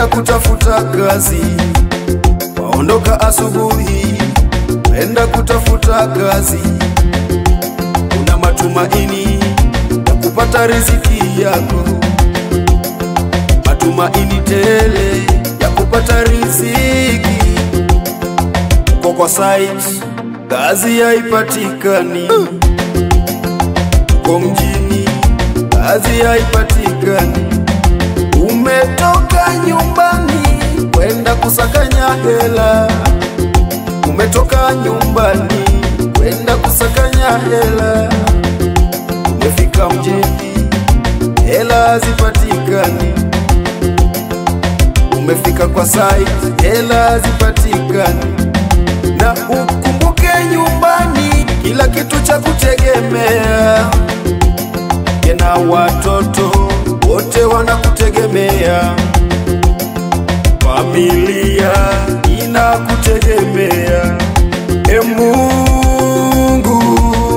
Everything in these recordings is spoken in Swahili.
kwenda kutafuta kazi, waondoka asubuhi kwenda kutafuta kazi, una matumaini ya kupata riziki yako, matumaini tele ya kupata riziki. Uko kwa site, kazi haipatikani, uko mjini, kazi haipatikani, umetoka nyumbani kwenda kusakanya hela, umetoka nyumbani kwenda kusakanya hela, umefika mjini, hela hazipatikani, umefika kwa site, hela hazipatikani, na ukumbuke nyumbani kila kitu cha kutegemea, kena watoto wote wanakutegemea, familia inakutegemea. E Mungu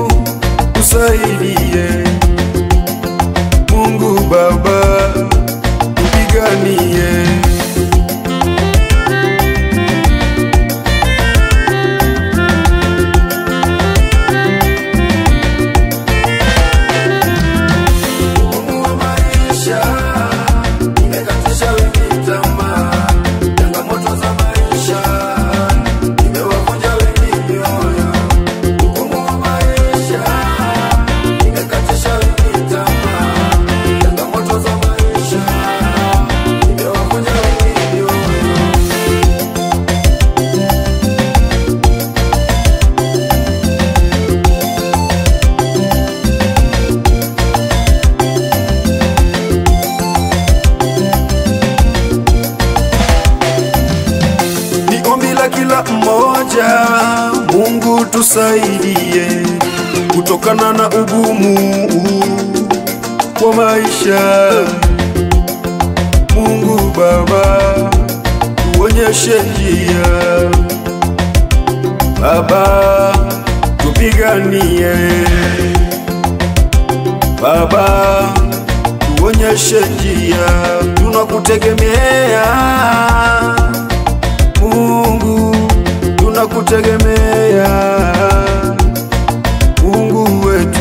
usaidie, Mungu Baba tupiganie. Ugumu wa maisha imekatisha wengi tamaa, changamoto za maisha imewavunja wengi mioyo. Ugumu wa maisha imekatisha wengi tamaa, changamoto za maisha imewavunja wengi mioyo. ni ombi la kila mmoja, Mungu tusaidie kutokana na ugumu wa maisha. Mungu Baba, tuonyeshe njia. Baba, tupiganie. Baba, tuonyeshe njia, tunakutegemea Mungu, tunakutegemea Mungu wetu,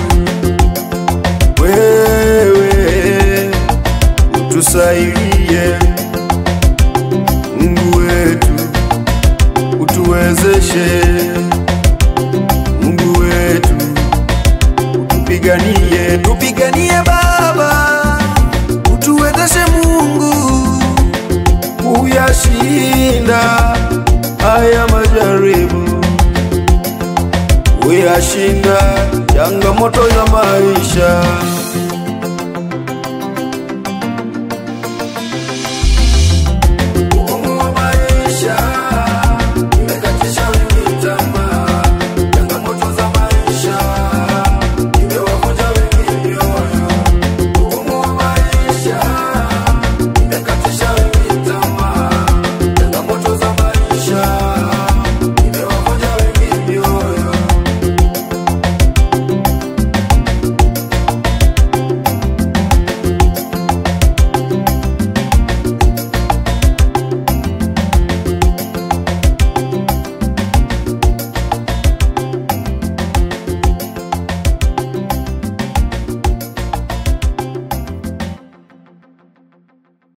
wewe utusaidie, Mungu wetu utuwezeshe, Mungu wetu utupiganie, tupiganie Baba, utuwezeshe Mungu kuyashinda haya majaribu, kuyashinda changamoto za maisha.